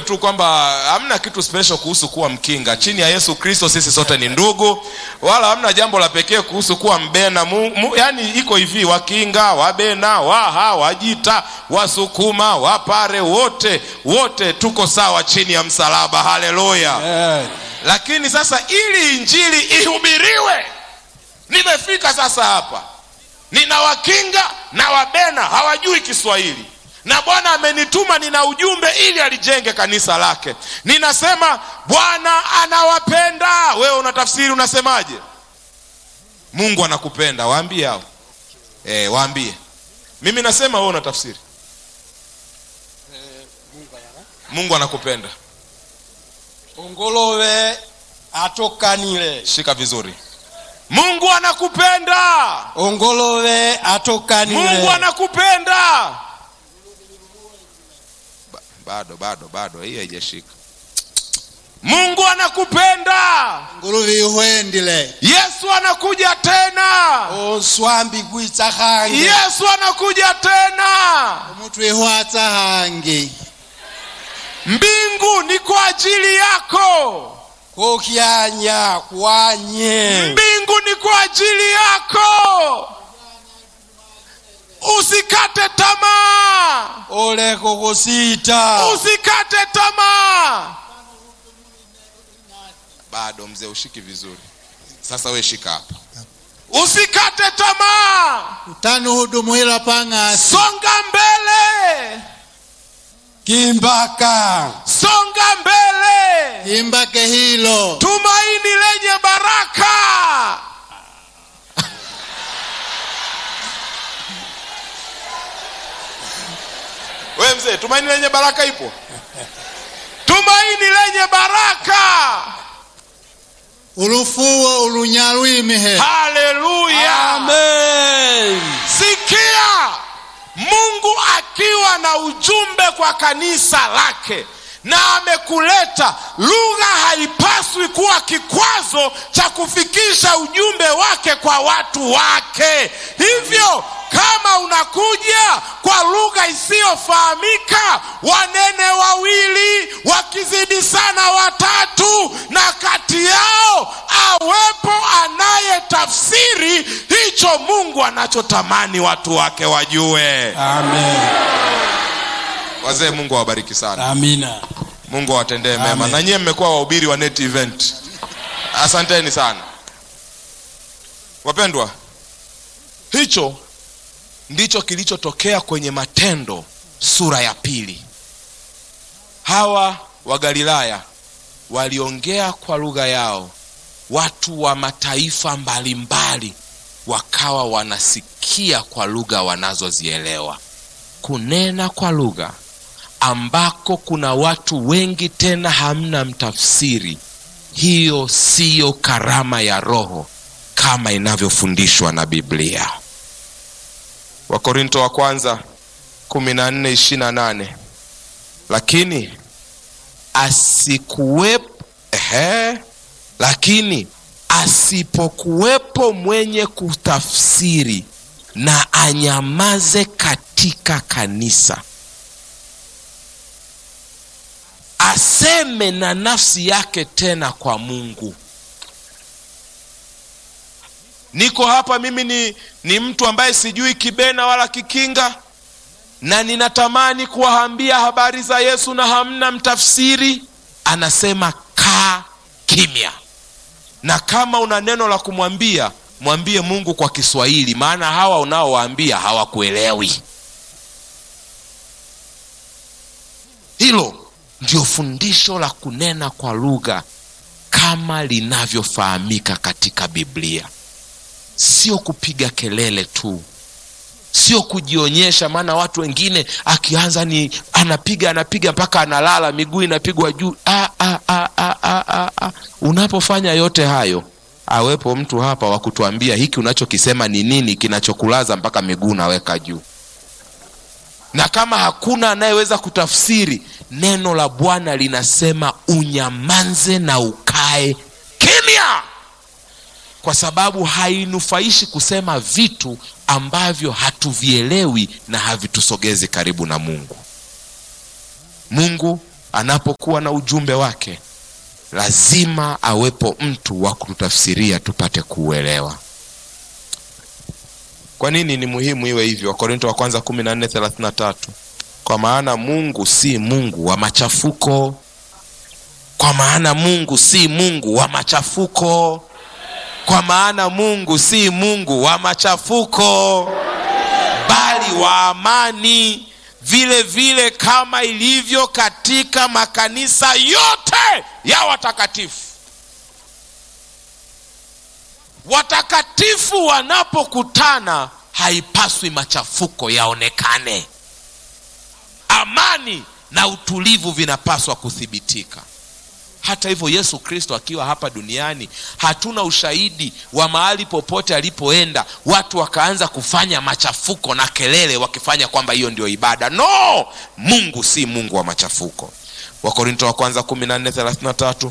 tu kwamba hamna kitu special kuhusu kuwa mkinga chini ya yesu kristo sisi sote ni ndugu wala hamna jambo la pekee kuhusu kuwa mbena mu, mu, yani iko hivi wakinga wabena waha wajita wasukuma wapare wote wote tuko sawa chini ya msalaba haleluya Amen. lakini sasa ili injili ihubiriwe nimefika sasa hapa nina wakinga na wabena hawajui kiswahili na bwana amenituma nina ujumbe ili alijenge kanisa lake ninasema bwana anawapenda wewe unatafsiri unasemaje mungu anakupenda waambie hao e, waambie mimi nasema wewe unatafsiri mungu anakupenda ongolove atokanile shika vizuri mungu anakupenda ongolove atokanile mungu anakupenda Ba- bado bado bado hii haijashika mungu anakupenda nguluvi ihwendile yesu anakuja tena onswambi kwitsa hange yesu anakuja tena umutu ihwatsa hangi mbingu ni kwa ajili yako kokyanya kwanye mbingu ni kwa ajili yako usikate tamaa oleko kusita usikate tamaa bado mzee ushiki vizuri sasa we shika hapa usikate tamaa utani hudumuhila pang'asi songa mbele kimbaka songa mbele imbake hilo tumaini lenye baraka we mzee tumaini lenye baraka ipo tumaini lenye baraka ulufuwo ulunyalwimihe haleluya amen sikia mungu akiwa na ujumbe kwa kanisa lake na amekuleta lugha haipaswi kuwa kikwazo cha kufikisha ujumbe wake kwa watu wake hivyo kama unakuja kwa lugha isiyofahamika wanene wawili wakizidi sana watatu na kati yao awepo anayetafsiri hicho mungu anachotamani watu wake wajue amen wazee mungu awabariki sana amina mungu awatendee mema Amen. na nyie mmekuwa wahubiri wa net event asanteni sana wapendwa hicho ndicho kilichotokea kwenye matendo sura ya pili hawa wa galilaya waliongea kwa lugha yao watu wa mataifa mbalimbali wakawa wanasikia kwa lugha wanazozielewa kunena kwa lugha ambako kuna watu wengi tena hamna mtafsiri hiyo siyo karama ya roho kama inavyofundishwa na biblia wakorinto wa kwanza 14:28 lakini asikuwepo ehe, lakini asipokuwepo mwenye kutafsiri na anyamaze katika kanisa aseme na nafsi yake tena kwa mungu niko hapa mimi ni, ni mtu ambaye sijui kibena wala kikinga na ninatamani kuwaambia habari za yesu na hamna mtafsiri anasema kaa kimya na kama una neno la kumwambia mwambie mungu kwa kiswahili maana hawa unaowaambia hawakuelewi hilo ndio fundisho la kunena kwa lugha kama linavyofahamika katika biblia sio kupiga kelele tu sio kujionyesha maana watu wengine akianza ni anapiga anapiga mpaka analala miguu inapigwa juu ah, ah, ah, ah, ah, ah, ah. unapofanya yote hayo awepo mtu hapa wa kutuambia hiki unachokisema ni nini kinachokulaza mpaka miguu unaweka juu na kama hakuna anayeweza kutafsiri neno la bwana linasema unyamanze na ukae kimya kwa sababu hainufaishi kusema vitu ambavyo hatuvielewi na havitusogezi karibu na mungu mungu anapokuwa na ujumbe wake lazima awepo mtu wa kututafsiria tupate kuuelewa kwa nini ni muhimu iwe hivyo wakorinto wa kwanza kumi na nne thelathini na tatu kwa maana mungu si mungu wa machafuko kwa maana mungu si mungu wa machafuko kwa maana mungu si mungu wa machafuko bali wa amani vile vile kama ilivyo katika makanisa yote ya watakatifu watakatifu wanapokutana haipaswi machafuko yaonekane amani na utulivu vinapaswa kuthibitika hata hivyo yesu kristo akiwa hapa duniani hatuna ushahidi wa mahali popote alipoenda watu wakaanza kufanya machafuko na kelele wakifanya kwamba hiyo ndio ibada no mungu si mungu wa machafuko wakorinto wa kwanza 1433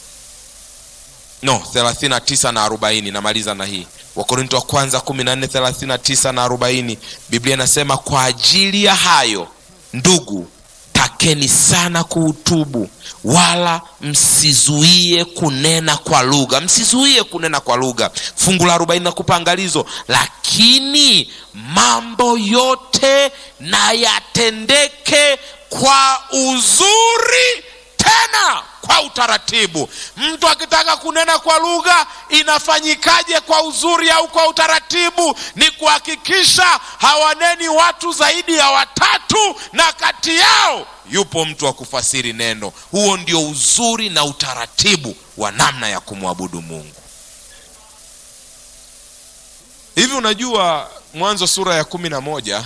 no 39 na 40 namaliza na hii wakorinto wa kwanza 1439 na 40 biblia inasema kwa ajili ya hayo ndugu takeni sana kuutubu wala msizuie kunena kwa lugha msizuie kunena kwa lugha fungu la arobaini nakupa angalizo lakini mambo yote na yatendeke kwa uzuri tena kwa utaratibu mtu akitaka kunena kwa lugha inafanyikaje kwa uzuri au kwa utaratibu ni kuhakikisha hawaneni watu zaidi ya watatu na kati yao yupo mtu wa kufasiri neno huo ndio uzuri na utaratibu wa namna ya kumwabudu mungu hivi unajua mwanzo sura ya kumi na moja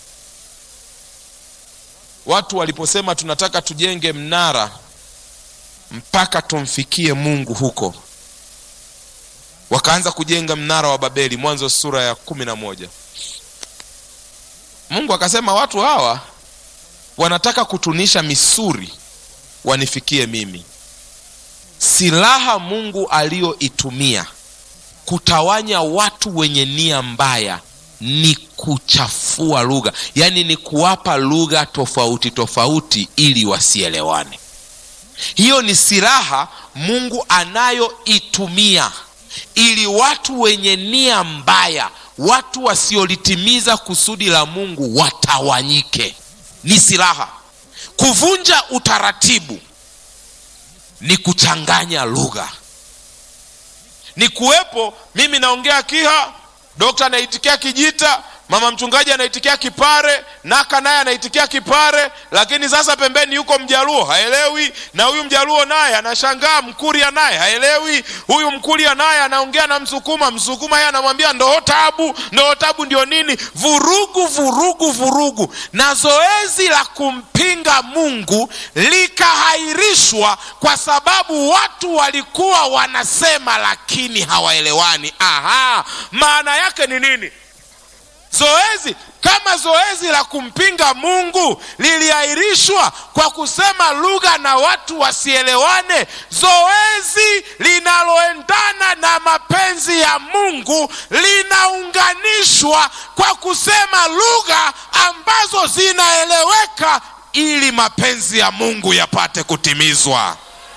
watu waliposema tunataka tujenge mnara mpaka tumfikie mungu huko wakaanza kujenga mnara wa babeli mwanzo sura ya kumi na moja mungu akasema watu hawa wanataka kutunisha misuri wanifikie mimi silaha mungu aliyoitumia kutawanya watu wenye nia mbaya ni kuchafua lugha yaani ni kuwapa lugha tofauti tofauti ili wasielewane hiyo ni silaha mungu anayoitumia ili watu wenye nia mbaya watu wasiolitimiza kusudi la mungu watawanyike ni silaha kuvunja utaratibu ni kuchanganya lugha ni kuwepo mimi naongea kiha dokta anaitikia kijita mama mchungaji anaitikia kipare naka naye anaitikia kipare lakini sasa pembeni yuko mjaluo haelewi na huyu mjaluo naye anashangaa mkuria naye haelewi huyu mkuria naye anaongea na msukuma msukuma yeye anamwambia ndoo tabu ndoo tabu ndio nini vurugu vurugu vurugu na zoezi la kumpinga mungu likahairishwa kwa sababu watu walikuwa wanasema lakini hawaelewani aha maana yake ni nini zoezi kama zoezi la kumpinga mungu liliahirishwa kwa kusema lugha na watu wasielewane zoezi linaloendana na mapenzi ya mungu linaunganishwa kwa kusema lugha ambazo zinaeleweka ili mapenzi ya mungu yapate kutimizwa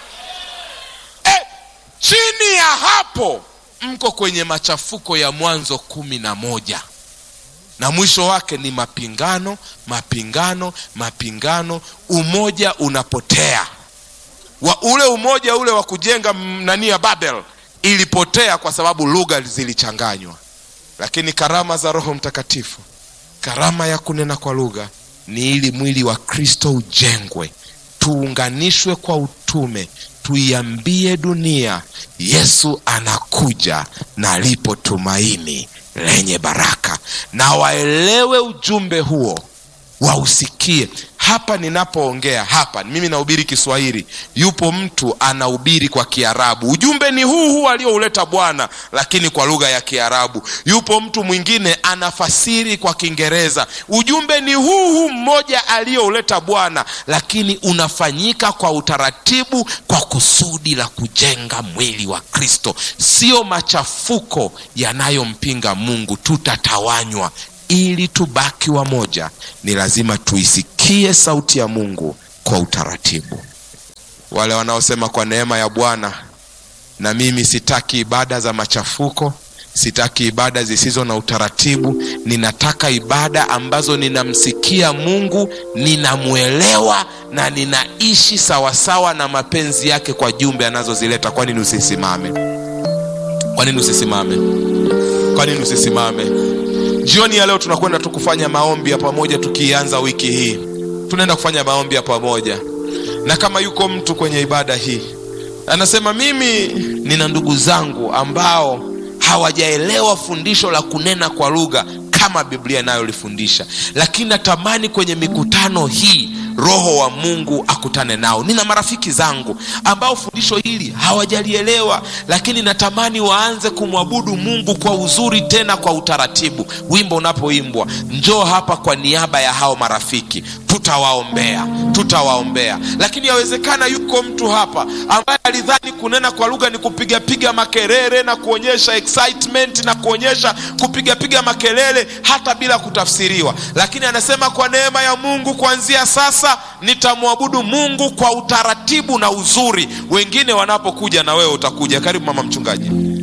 e, chini ya hapo mko kwenye machafuko ya mwanzo kumi na moja na mwisho wake ni mapingano mapingano mapingano umoja unapotea wa ule umoja ule wa kujenga nani ya babel ilipotea kwa sababu lugha zilichanganywa lakini karama za roho mtakatifu karama ya kunena kwa lugha ni ili mwili wa kristo ujengwe tuunganishwe kwa utume tuiambie dunia yesu anakuja na lipo tumaini lenye baraka na waelewe ujumbe huo wausikie hapa ninapoongea hapa mimi nahubiri kiswahili yupo mtu anahubiri kwa kiarabu ujumbe ni huu huu aliouleta bwana lakini kwa lugha ya kiarabu yupo mtu mwingine anafasiri kwa kiingereza ujumbe ni huu huu mmoja aliyouleta bwana lakini unafanyika kwa utaratibu kwa kusudi la kujenga mwili wa kristo sio machafuko yanayompinga mungu tutatawanywa ili tubaki wamoja ni lazima tuisikie sauti ya mungu kwa utaratibu. Wale wanaosema kwa neema ya Bwana, na mimi sitaki ibada za machafuko, sitaki ibada zisizo na utaratibu. Ninataka ibada ambazo ninamsikia Mungu, ninamwelewa na ninaishi sawasawa na mapenzi yake kwa jumbe anazozileta. Kwa nini usisimame? Kwa nini usisimame? Kwa nini usisimame? Jioni ya leo tunakwenda tu kufanya maombi ya pamoja, tukianza wiki hii tunaenda kufanya maombi ya pamoja, na kama yuko mtu kwenye ibada hii anasema mimi nina ndugu zangu ambao hawajaelewa fundisho la kunena kwa lugha kama Biblia inayolifundisha, lakini natamani kwenye mikutano hii Roho wa Mungu akutane nao. Nina marafiki zangu ambao fundisho hili hawajalielewa, lakini natamani waanze kumwabudu Mungu kwa uzuri, tena kwa utaratibu. Wimbo unapoimbwa, njoo hapa kwa niaba ya hao marafiki, tutawaombea, tutawaombea. Lakini yawezekana yuko mtu hapa ambaye alidhani kunena kwa lugha ni kupigapiga makelele na kuonyesha excitement na kuonyesha kupigapiga makelele hata bila kutafsiriwa, lakini anasema kwa neema ya Mungu kuanzia sasa nitamwabudu Mungu kwa utaratibu na uzuri. Wengine wanapokuja na wewe utakuja. Karibu mama mchungaji.